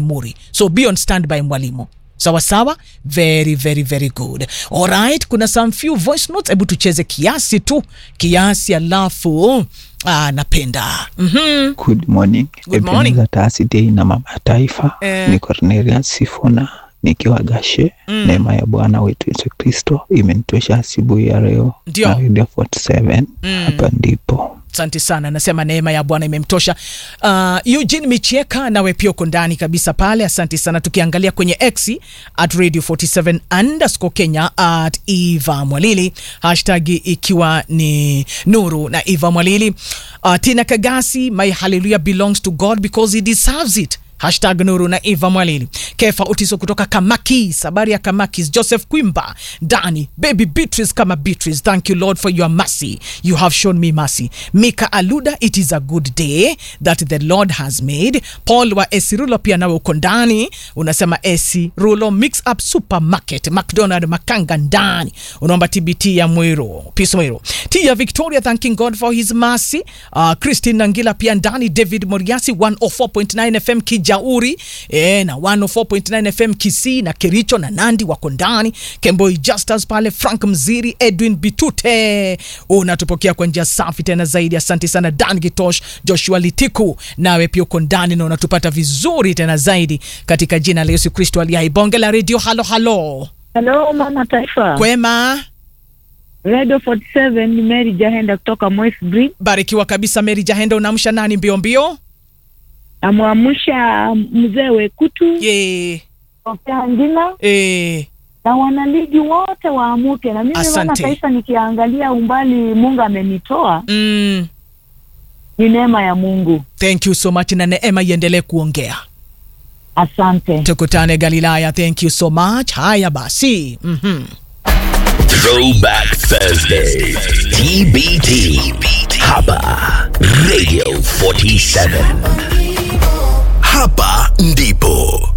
Muri. So be on standby mwalimu. Sawa sawa, very very very good. Alright, kuna some few voice notes, hebu tucheze kiasi tu, kiasi alafu ah, napenda mm-hmm. Good morning. Good morning. Ebenezer Taasi Day na mama ya taifa Eh. ni Cornelius Sifuna nikiwa Gashe. Mm. Neema ya Bwana wetu Yesu Kristo imenitosha asubuhi ya leo Ndio. na Radio 47 Mm. hapa ndipo Asante sana, nasema neema ya Bwana imemtosha. Uh, Eugene Michieka, nawe pia uko ndani kabisa pale, asante sana. Tukiangalia kwenye X at radio 47 underscore Kenya at Eva Mwalili, hashtag ikiwa ni Nuru na Eva Mwalili. Uh, Tina Kagasi, my hallelujah belongs to God because he deserves it hashtag nuru na eva mwalili kefa utiso kutoka kamakis habari ya kamakis joseph kwimba dani baby beatrice kama beatrice thank you lord for your mercy you have shown me mercy mika aluda it is a good day that the lord has made paul wa esirulo pia nawe uko ndani unasema esirulo mix up supermarket mcdonald makanga ndani unaomba tbt ya mwiro peace mwiro t ya victoria thanking god for his mercy uh, christine nangila pia ndani david moriasi 104.9 fm kijauri e, na 104.9 fm kisii na kericho na nandi wako ndani kemboi justus pale frank mziri edwin bitute unatupokea kwa njia safi tena zaidi asante sana dan gitosh joshua litiku nawe pia uko ndani na unatupata vizuri tena zaidi katika jina la yesu kristo aliye bonge la redio halo halo Hello mama taifa. kwema Radio 47 ni Mary Jahenda kutoka Moist Bridge. barikiwa kabisa meri jahenda unaamsha nani mbio mbio Namwamsha mzee Wekutu ye Sofia Ngina e, na wanaligi wote waamuke. Na mimi mama Asante. taifa, nikiangalia umbali Mungu amenitoa mm, ni neema ya Mungu. thank you so much na neema iendelee kuongea Asante. tukutane galilaya thank you so much haya basi mm-hmm. Throwback Thursday. TBT. Hapa Radio 47. Hapa ndipo